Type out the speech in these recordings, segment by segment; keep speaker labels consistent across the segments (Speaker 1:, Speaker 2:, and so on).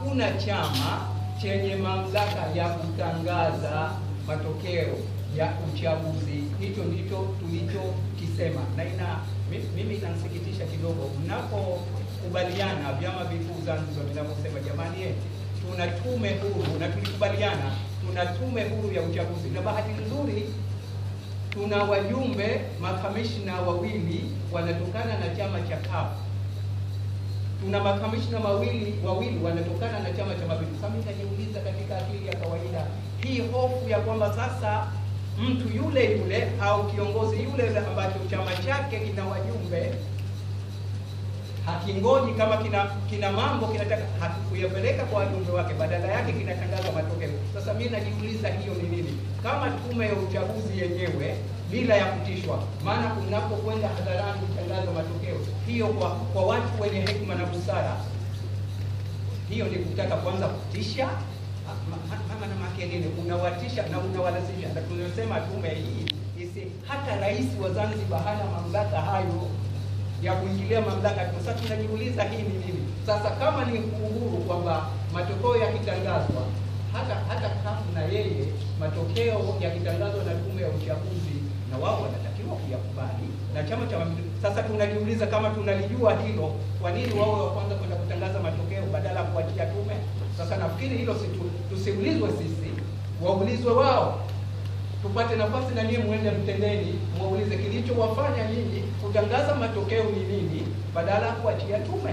Speaker 1: hakuna chama chenye mamlaka ya kutangaza matokeo ya uchaguzi. Hicho ndicho tulichokisema, na ina mi- mimi inanisikitisha kidogo mnapokubaliana vyama vikuu Zanzibar vinavyosema jamani, eh, tuna tume huru na tulikubaliana tuna tume huru ya uchaguzi, na bahati nzuri tuna wajumbe makamishna wawili wanatokana na chama cha CUF. Tuna makamishna mawili wawili wanatokana na chama cha Mapinduzi. Sasa mimi najiuliza katika akili ya kawaida, hii hofu ya kwamba sasa mtu yule yule au kiongozi yule yule ambacho chama chake kina wajumbe hakingoji kama kina kina mambo kinataka hakikuyapeleka kwa wajumbe wake, badala yake kinatangaza matokeo. Sasa mimi najiuliza hiyo ni nini? Kama tume ya uchaguzi yenyewe bila ya kutishwa, maana unapokwenda hadharani kutangaza matokeo, hiyo kwa kwa watu wenye hekima na busara, hiyo ni kutaka kwanza kutisha Ma- ma- mama na make nini, unawatisha na unawalazimisha. Na tunasema tume hii isi, hata rais wa Zanzibar hana mamlaka hayo ya kuingilia mamlaka. Sasa tunajiuliza hii ni nini? Sasa kama ni uhuru kwamba matokeo yakitangazwa, hata hata kafu na yeye matokeo yakitangazwa na tume ya uchaguzi, na wao wanatakiwa kuyakubali na chama cha Mapinduzi. Sasa tunajiuliza kama tunalijua hilo, kwa nini wao wa kwanza kwenda kutangaza matokeo badala ya kuachia tume? Sasa nafikiri hilo si tu- tusiulizwe sisi, waulizwe wao tupate nafasi na nyinyi muende mtendeni, muulize kilichowafanya nyinyi kutangaza matokeo ni nini, badala ya kuachia tume.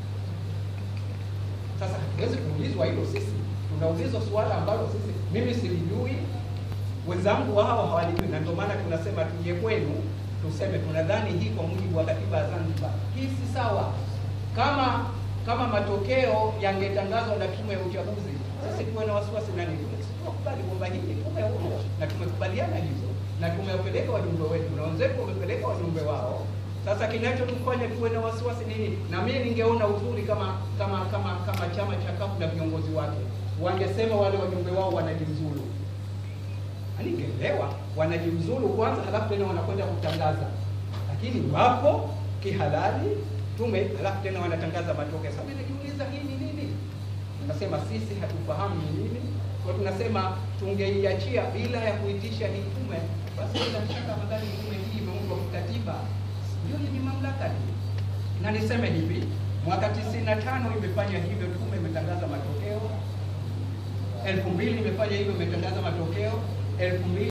Speaker 1: Sasa hatuwezi kuulizwa hilo sisi, tunaulizwa suala ambalo sisi, mimi silijui, wenzangu wao hawalijui, na ndio maana tunasema tuje kwenu tuseme tunadhani hii kwa mujibu wa katiba ya Zanzibar, hii si sawa. Kama kama matokeo yangetangazwa na tume ya uchaguzi, sisi tuwe na wasiwasi na nini? Tukubali kwamba hii ni tume huru na tumekubaliana hivyo na tumewapeleka wajumbe wetu na wenzetu wamepeleka wajumbe wao. Sasa kinachotufanya tuwe na wasiwasi nini? Na mimi ningeona uzuri kama kama kama kama chama cha CUF na viongozi wake wangesema wale wajumbe wao wanajiuzulu ningeelewa wanajiuzulu kwanza, halafu tena wanakwenda kutangaza, lakini wapo kihalali tume, halafu tena wanatangaza matokeo. Sasa mimi najiuliza hii ni nini? Tunasema sisi hatufahamu ni nini, kwa tunasema tungeiachia bila ya kuitisha hii tume, basi bila shaka madhani tume hii imeundwa kikatiba, ndio yenye mamlaka hii. Na niseme hivi, mwaka 95 imefanya hivyo, tume imetangaza matokeo elfu mbili imefanya hivyo, imetangaza matokeo elfu mbili